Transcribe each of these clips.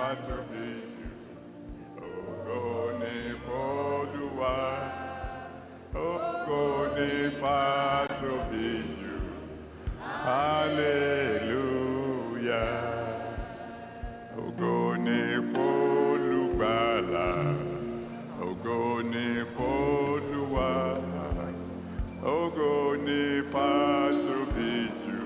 tóbi jù. Ògo ni f'Olúwa. Ògo ni f'atóbi jù. Hallelujah. Ògo ni f'Olùgbàlà. Ògo ni f'Olúwa. Ògo ni f'atóbi jù.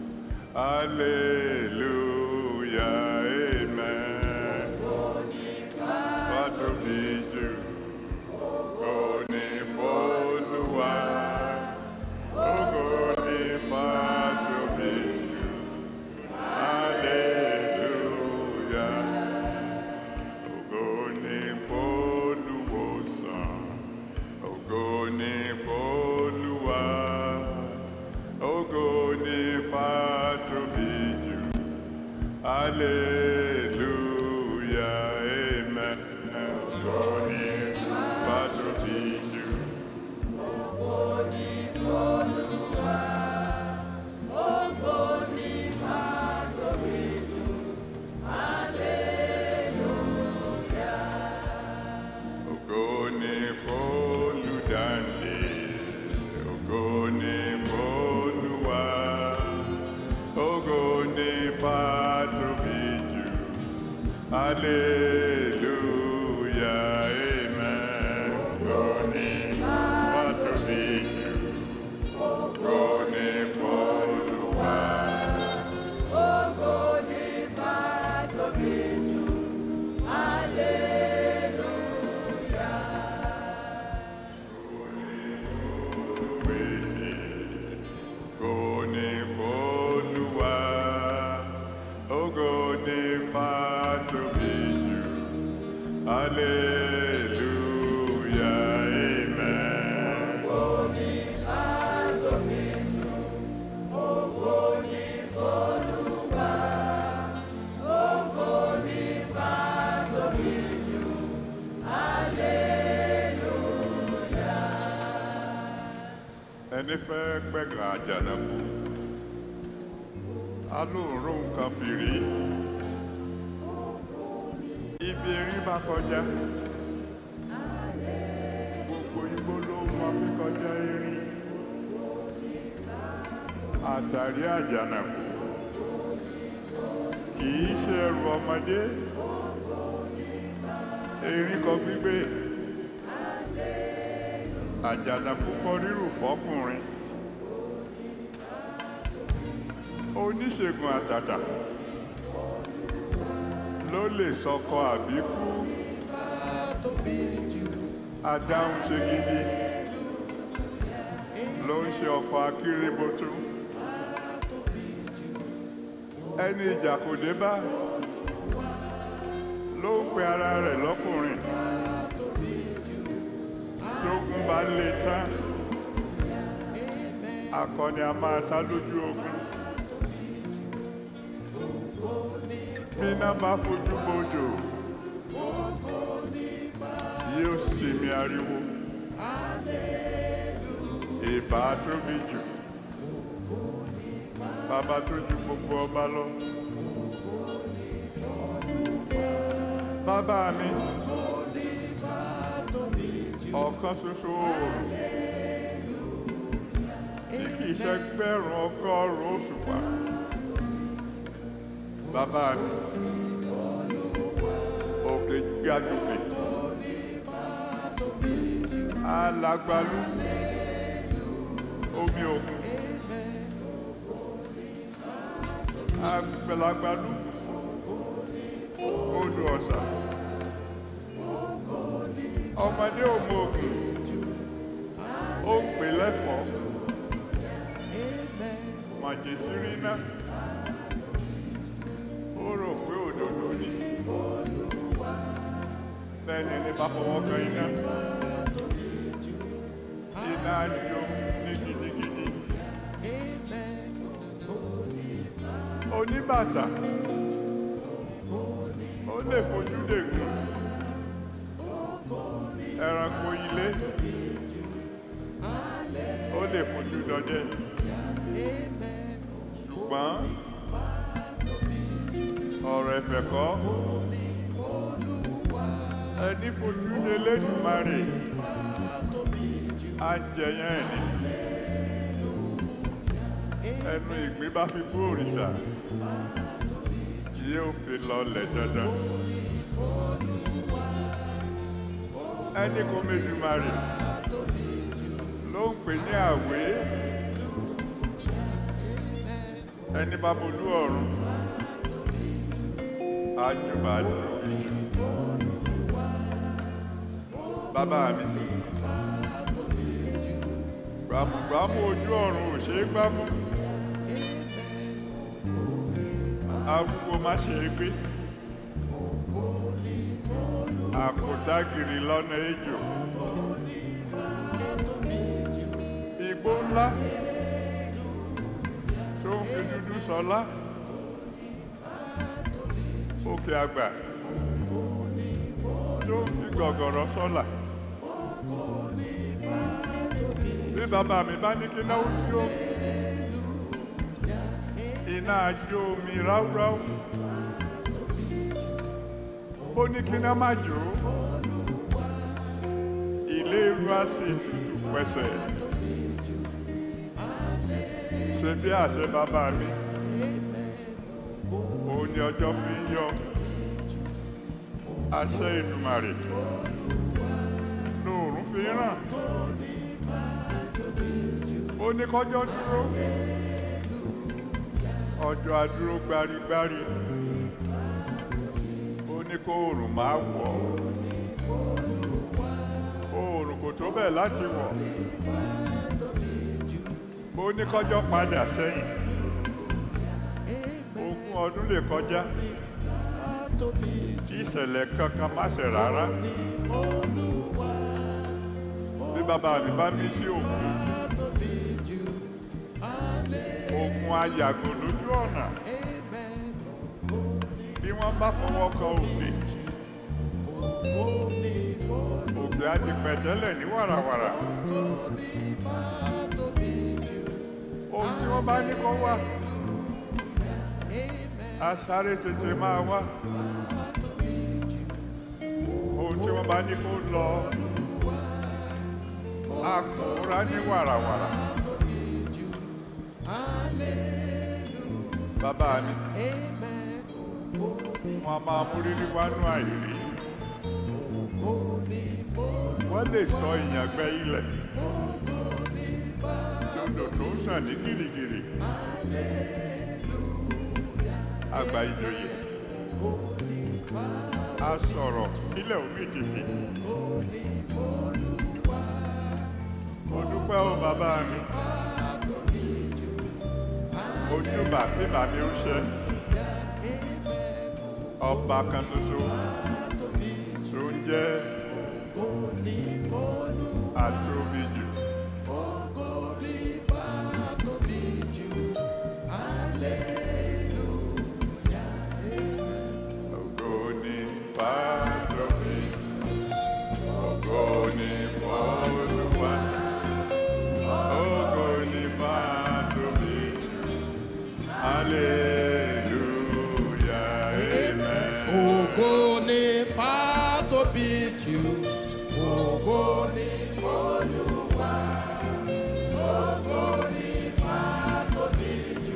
Hallelujah. Amen. F'atóbi jù. Ògo ni f'Olúwa. Ògo ni f'atóbi jù. Hallelujah. Ògo ni f'Olùwòsàn. Ògo ni f'Olúwa. Ògo ni f'atóbi jù. Hallelujah. Amen. Ògo ni f'atóbi jù. Ògo ni f'Olùdáǹdè. Ògo ni f'Olúwa. Ògo ni f'atóbi jù. Hallelujah. Amen. Ògo ni f'atóbi jù. Ògo ni f'Olúwa. Pèsè. Ògo ni f'Olúwa. Ògo ni f'atóbi jù. Hallelujah. Amen. ẹni fẹ́ gbẹ̀gàn àjànàkú alóòrò nǹkan fìrí ibi erin bá kọjá gbogbo igbó ló mọ fi kọjá erin àtàrí àjànàkú kì í ṣe ẹrù ọmọdé erin kan gbígbé àjànàkú kọ rírù fọkùnrin oníṣègùn àtàtà ló lè sọkọ àbíkú adáhùn ṣe gidi ló ń ṣe ọkọ akérébótó ẹni ìjà kò dé bá ló ń pe ara rẹ̀ lọ́kùnrin tógun bá lè tán akọni a máa sá lójú ogun bíná bá fojú bodò yóò sinmi ariwo ìbá tóbi jù bàbá tó ju gbogbo ọba lọ bàbá mi ọ̀kan ṣoṣo oòrùn tí kì í ṣẹgbẹ̀rún ọgọ́rùn-ún òṣùpá bàbá mi òkè gbàdúgbè alàgbàlú omi òkun àgbàlagbàlú odò ọ̀sà ọmọdé òmò ògùn ó ń pè lẹ́fọ̀ọ́ màjèsírí náà ó rò pé òdodo ni bẹ́ẹ̀ni ní bá fọwọ́ kan iná iná á jó ní gidigidi oníbàtà ó lè fojú dègùn ẹranko ilé ó lè fojú dọdẹ ṣùgbọ́n ọ̀rọ̀ ẹ̀fẹ̀ kọ́ ẹni fojú lé lẹ́dùnmarè á jẹyàn ẹ̀ ní ẹnu ìgbín bá fi bú òrìṣà yóò fi lọlẹ̀ dandan ẹni kò méjìmarè ló ń pè ní àwé ẹni bá bolú ọ̀run àjùbà tóbi jù bàbá mi gbàmùgbàmù ojú ọ̀run ò ṣeé gbámú arúgbó má ṣe é gbé àkótágìrì lọ́nà ejò igbó ńlá tó ń fi dúdú sọlá òkè àgbà tó ń fi gọ̀gọ̀rọ̀ sọ́là bí bàbá mi bá ní kí náwó jó iná jó mi ráúráú ó ní kí náà má jó ilé irú á sì tutù pẹ̀sẹ̀ ṣe bí àṣẹ bàbá mi òun ni ọjọ́ fi ń yọ àṣẹ Èdùmàrè lóòrùn fi ń ràn ó ní kọjọ́ dúró ọjọ́ adúró gbárígbárí ó ní kó oòrùn máa wọ̀ oòrùn kò tó bẹ́ẹ̀ láti wọ̀ ó ní kọjọ́ padà sẹ́yìn ogún ọdún lè kọjá tí ìṣẹ̀lẹ̀ kankan má ṣe rárá bí bàbá mi bá mí sí òkun ogun ayàgò lójú ọ̀nà bí wọ́n bá fọwọ́ kọ òkè òkè á ti pẹ̀tẹ́lẹ̀ ní wàràwàrà ohun tí wọ́n bá ní kó wá á sáré tètè máa wá ohun tí wọ́n bá ní kó lọ á kóra ní wàràwàrà. bàbá mi wọn máa mú rírí wánú àìrí wọ́n lè sọ ìyàngbẹ́ ilẹ̀ lòdò tó ń sàn ní gìrìgìrì àgbà ìjòyè a sọ̀rọ̀ ilẹ̀ omi títì mo dúpẹ́ o bàbá mi ojúbà tí bàmí ń ṣe ọba kan ṣoṣo tó ń jẹ́ àtòbíjù. Ògo ni fàtòbí, ògo ni f'Olúwa, ògo ni fàtòbí. Hallelujah, amen. Ògo ni fàtóbi jù, ògo ni f'Olúwa. Ògo ni fàtóbi jù,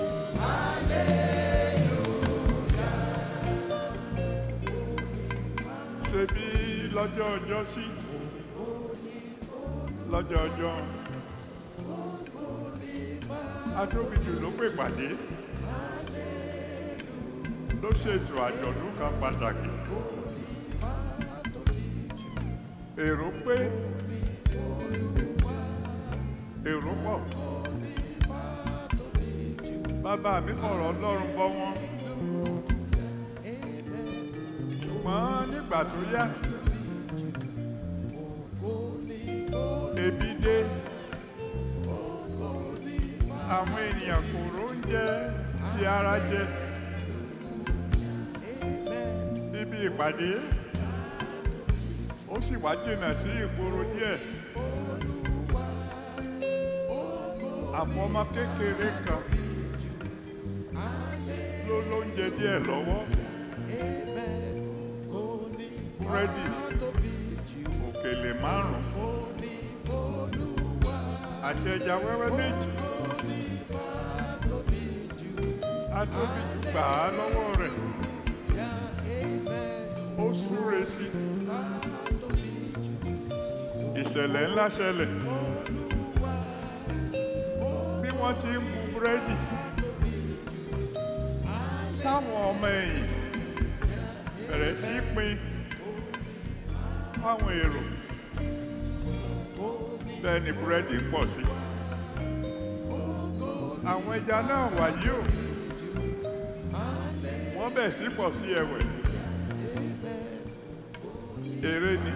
ṣe bí lọ́jọ́ ọjọ́ sí lọ́jọ́ ọjọ́ atóbijù ló pè pàdé ló ṣètò àjọ̀dún kan pàtàkì èrò pé èrò pọ̀ bàbá mi fọ̀rọ̀ ọlọ́run bọ́ wọn ṣùgbọ́n nígbà tó yá ebi dé àwọn ènìyàn kò róúnjẹ tí ara jẹ níbi ìpàdé ó sì wá jìnnà sí ìgboro díẹ̀ àfọmọ kékeré kan ló lóúnjẹ díẹ̀ lọ́wọ́ búrẹ́dì òkèlè márùn-ún àti ẹja wẹ́wẹ́ méjì á tóbi jù gbà á lọ́wọ́ rẹ̀ ó súre sí ìṣẹ̀lẹ̀ ńlá ṣẹlẹ̀ bí wọ́n ti ń bu búrẹ́dì táwọn ọmọ ẹ̀yìn bẹ̀rẹ̀ sí í pín fáwọn èrò bẹ́ẹ̀ ni búrẹ́dì ń pọ̀ sí àwọn ẹja náà wàyí o wọ́n bẹ̀ sí pọ̀ sí ẹ̀wẹ̀ eré ni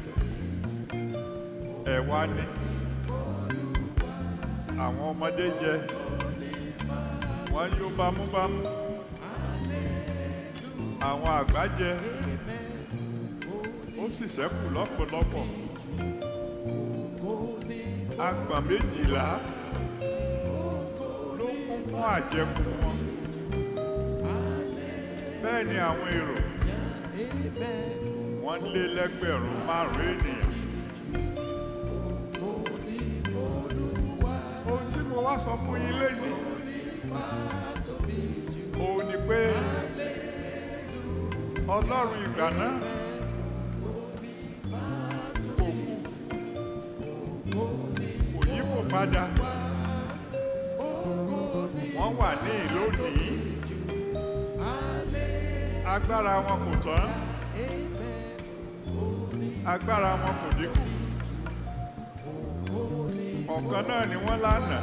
ẹ̀wà ni àwọn ọmọdé jẹ wọ́n yó bámúbámú àwọn àgbà jẹ ó sì ṣẹ́kù lọ́pọ̀lọpọ̀ agbọ̀n méjìlá ló kún fún àjẹkù wọn bẹ́ẹ̀ ni àwọn èrò wọ́n lé lẹ́gbẹ̀rún márùn-ún ènìyàn. ohun tí mo wá sọ fún yín lẹ́yìn òun ni pé ọlọ́run ìgbà náà kò kú kò yí kò padà wọ́n wà ní ìlónìí agbára wọn kò tán agbára wọn kò dínkù ọ̀kan náà ni wọ́n lánàá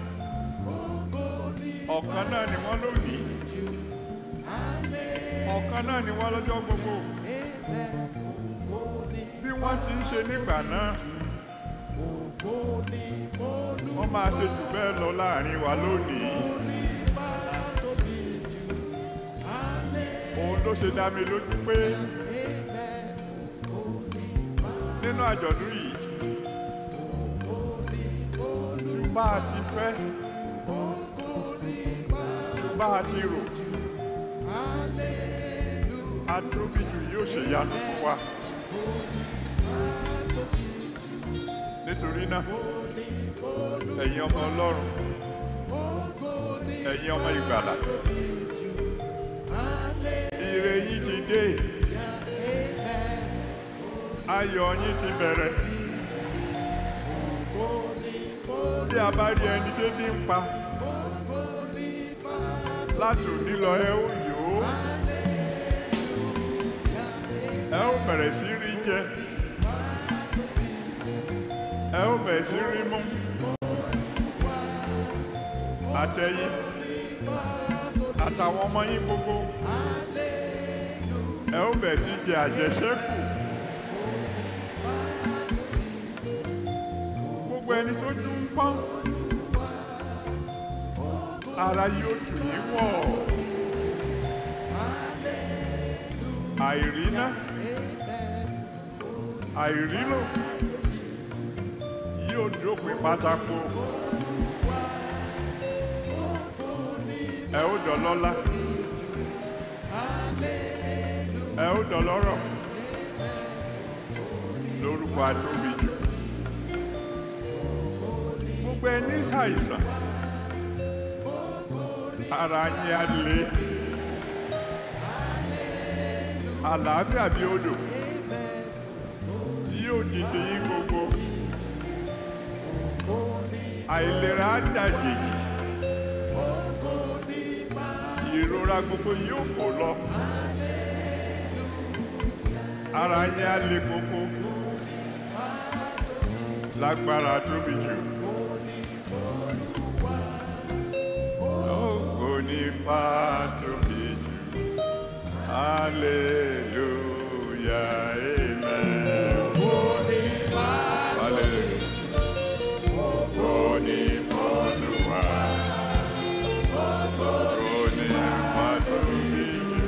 ọ̀kan náà ni wọ́n lónìí ọ̀kan náà ni wọ́n lọ́jọ́ gbogbo bí wọ́n ti ń ṣe nígbà náà wọ́n máa ṣe jù bẹ́ẹ̀ lọ láàrin wa lónìí òun ló ṣe dá mi lójú pé nínú àjọ̀dún yìí bá a ti fẹ́ bá a ti rò atóbijù yóò ṣe yanu fún wa nítorí náà ẹ̀yin ọmọ ọlọ́run ẹ̀yin ọmọ ìgbàlà ire yín ti dé ayọ̀ yín ti bẹ̀rẹ̀ bí a bá rí ẹni tí bí ń pa láti òní lọ ẹ ó yò ó ẹ ó bẹ̀rẹ̀ sí rí jẹ ẹ ó bẹ̀rẹ̀ sí rí mú àtẹ̀yìn àtàwọn ọmọ yín gbogbo ẹ ó bẹ̀rẹ̀ sí jẹ àjẹṣẹ́kù. gbogbo ẹni tó jú ń pọ́n ara yóò tù yín wọ̀ àìríná àìrílò yóò dópin pátákó ẹ ó dọlọ́lá ẹ ó dọlọ́rọ̀ lórúkọ atóbijù gbogbo ẹni ṣàìsàn ara yín á le àlàáfíà bí odò yóò di ti yín gbogbo àìlera á dàjèjì ìrora gbogbo yóò fò lọ ara yín á le koko lágbára tóbi jù. Ògo ni fàtóbi jù. Hallelujah, amen. Hallelujah. Ògo ni f'Olúwa. Ògo ni fàtóbi jù.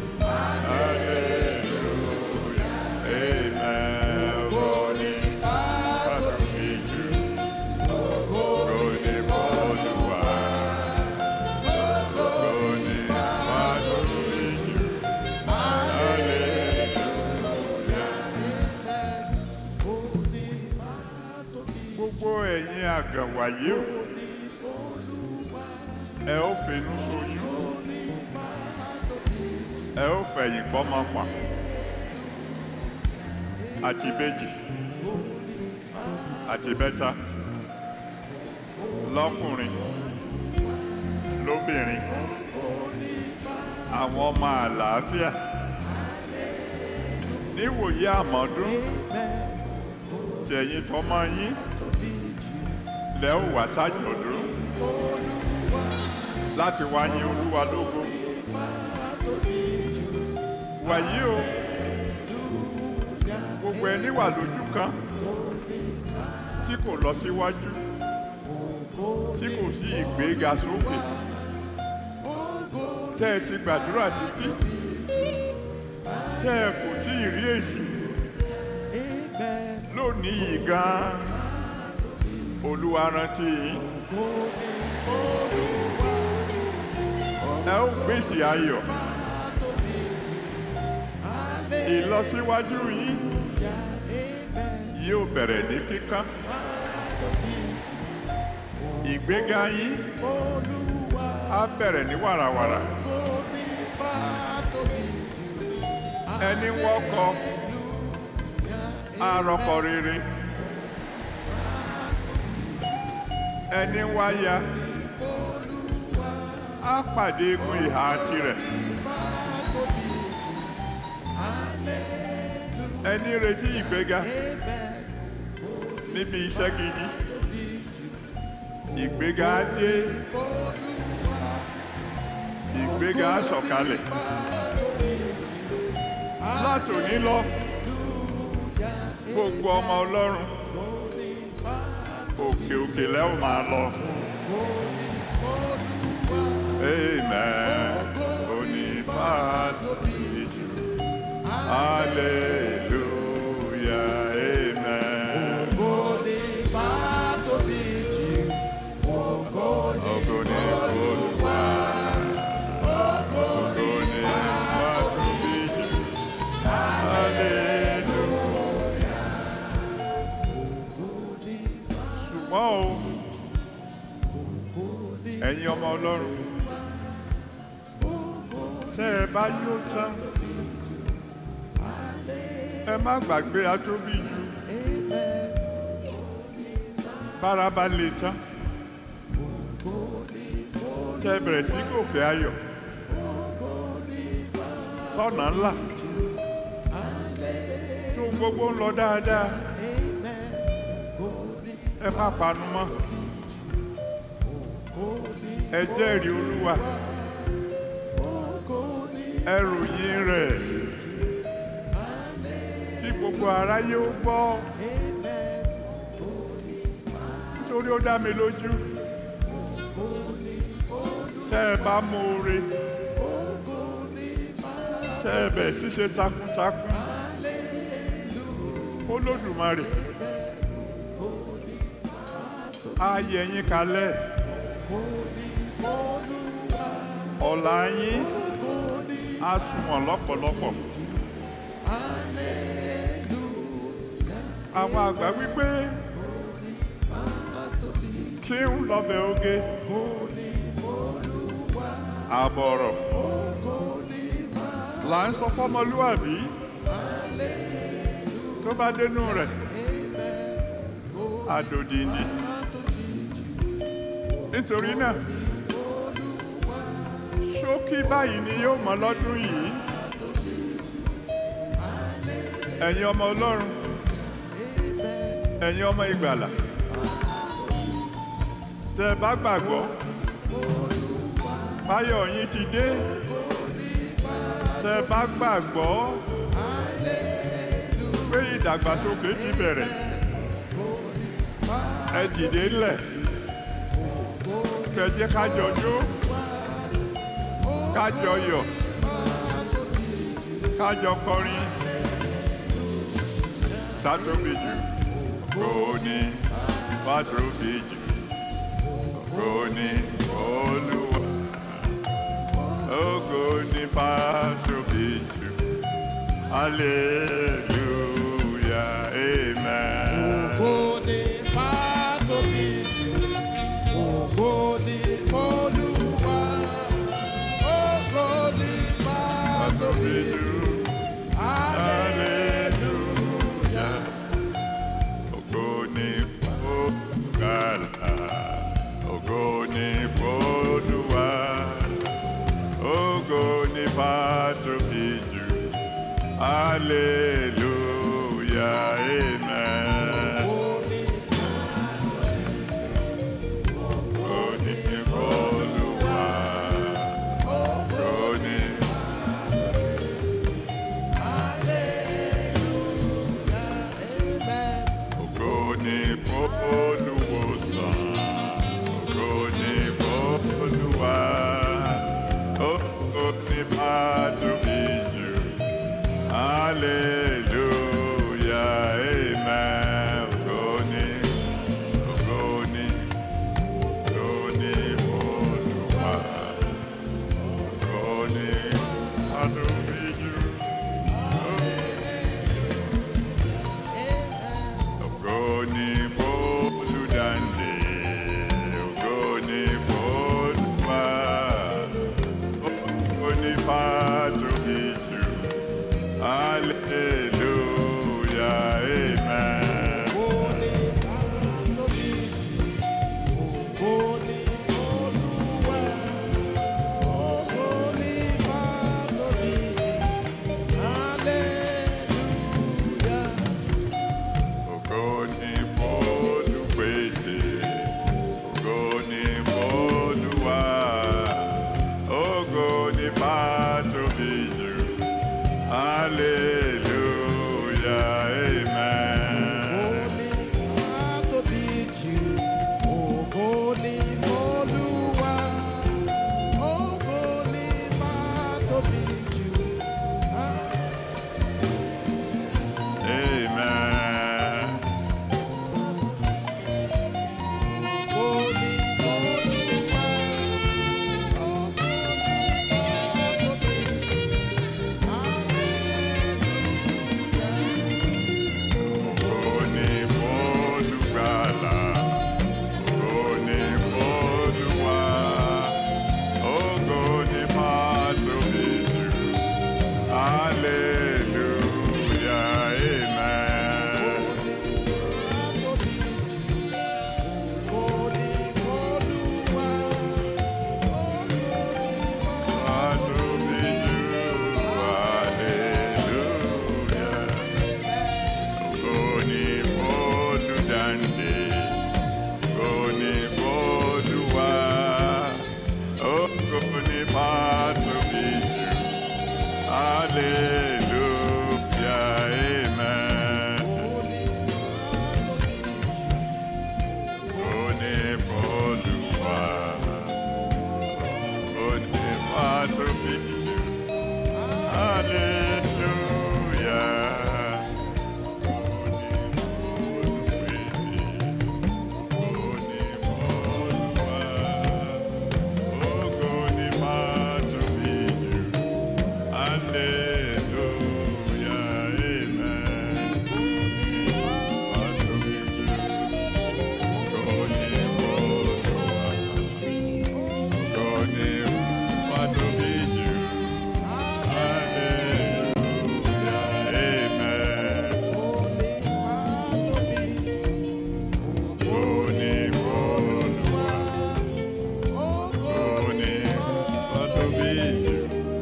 Hallelujah, amen. Ògo ni fàtóbi jù. Ògo ni f'Olúwa. Ògo ni fàtóbi jù. àgàn wàyé o ẹ ó finú ṣoyún ẹ ó fẹ̀yìn pọ́mọ pa àti ìbejì àti bẹ́tà lọ́kùnrin lóbìnrin àwọn ọmọ àlàáfíà níwòye àmọ́dún tẹ̀yìn tọmọ yín lẹ́ ò wá sájọ̀dún láti wá yìn olúwa lógo wàyí o gbogbo ẹni wà lójú kan tí kò lọ síwájú tí kò sí ìgbéga sókè tẹ́ ẹ ti gbàdúrà títí tẹ́ ẹ kò tí ì rí èsì lónìí yìí gan-an olúwa rántí yín ẹ ó gbèsè ayọ̀ ìlọsíwájú yín yóò bẹ̀rẹ̀ ní kíkán ìgbéga yín á bẹ̀rẹ̀ ní wàràwàrà ẹni wọ́kọ arọkọ rere ẹni wáyà á pàdé egun ìhà tirẹ̀ ẹni retí ìgbéga níbi iṣẹ́ gidi ìgbéga á dé ìgbéga á sọ̀kalẹ̀ látòní lọ gbogbo ọmọ ọlọ́run òkè òkè lẹ́wọ̀n máa lọ. Amen. Onífàtòbí jù. Hallelujah. Amen. Ògo ni Olúwa. Ògo ni Fàtòbí jù. Hallelujah. Ṣùgbọ́n o, ẹ̀yin ọmọ Ọlọ́run, tẹ́ ẹ bá yó tán, ẹ má gbàgbé atóbi jù. Bára bá le tán, tẹ́ ẹ bẹ̀rẹ̀ sí gòkè ayọ̀, tọ́nà ńlá, tó gbogbo ń lọ dáadáa, ẹ má panu mọ́. Ẹ jẹ́rìí Olúwa, ẹ ròyìn rẹ̀, kí gbogbo aráyé ó gbọ́. Nítorí ó dá mi lójú, tẹ́ ẹ bá mọ oore, tẹ́ ẹ bẹ̀ ṣíṣe takuntakun, Olódùmarè, á yẹ yín kalẹ̀. Ọ̀la yín á sunwọ̀n lọ́pọ̀lọpọ̀. Àwọn àgbà wípé kí ń lọ́bẹ̀ oge. Àbọ̀rọ̀ là ń sọ fọ́mọlúwàbí tó bá dénú rẹ̀ àdòdìndì. Nítorí náà ṣókí báyìí ni yóò mọ lọ́dún yìí ẹ̀yin ọmọ ọlọ́run ẹ̀yin ọmọ ìgbàlà tẹ́ ẹ bá gbàgbọ́ báyọ̀ yín ti dé tẹ́ ẹ bá gbàgbọ́ pé ìdàgbàsókè ti bẹ̀rẹ̀ ẹ dìde ńlẹ̀ kẹjẹ kájọ jó kájọ yọ̀ kájọ kọrin sátòbìjù kò ní fàtòbìjù kò ní olúwa ògo ní fàtòbìjù hallelujah amen. Ògo ni fàtòbí jù. Hallelujah, amen. Òní Olúwa, òní ògo ni f'Olùwòsàn, ògo ni f'Olúwa, ògo ni f'Atóbi jù. Hallelujah, amen. Ògo ni, ògo ni, ògo ni f'Olúwa, ògo ni f'Atóbi jù. Ògo ni f'Olùdáǹdè, ògo ni f'Olúwa, ògo ni f'Atóbi jù. Hallelujah, amen. Ògo ni f'Olùpèsè, ògo ni f'Olúwa, ògo ni f'Atóbi jù. Hallelujah, amen. Amen. Ògo ni f'Olùgbàlà, ògo ni f'Olúwa, ògo ni f'Atóbi jù. Hallelujah, amen. F'Atóbi jù. Hallelujah. Ògo ni f'Olùdáǹdè, ògo ni f'Olúwa, ògo ni f'Atóbi jù. Hallelujah, amen. Ògo ni f'Olúwa, ògo ni f'Atóbi jù. Hallelujah. Amen. Òní f'Olúwa, òní f'Atóbi jù.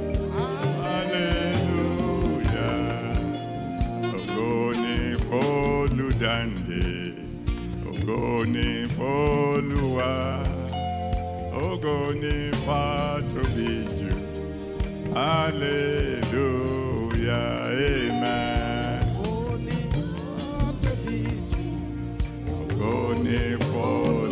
Hallelujah. Ògo ni f'Olùdáǹdè, ògo ni f'Olúwa, ògo ni f'Atóbi jù. Hallelujah. Amen. Ògo ni f'Olúwa.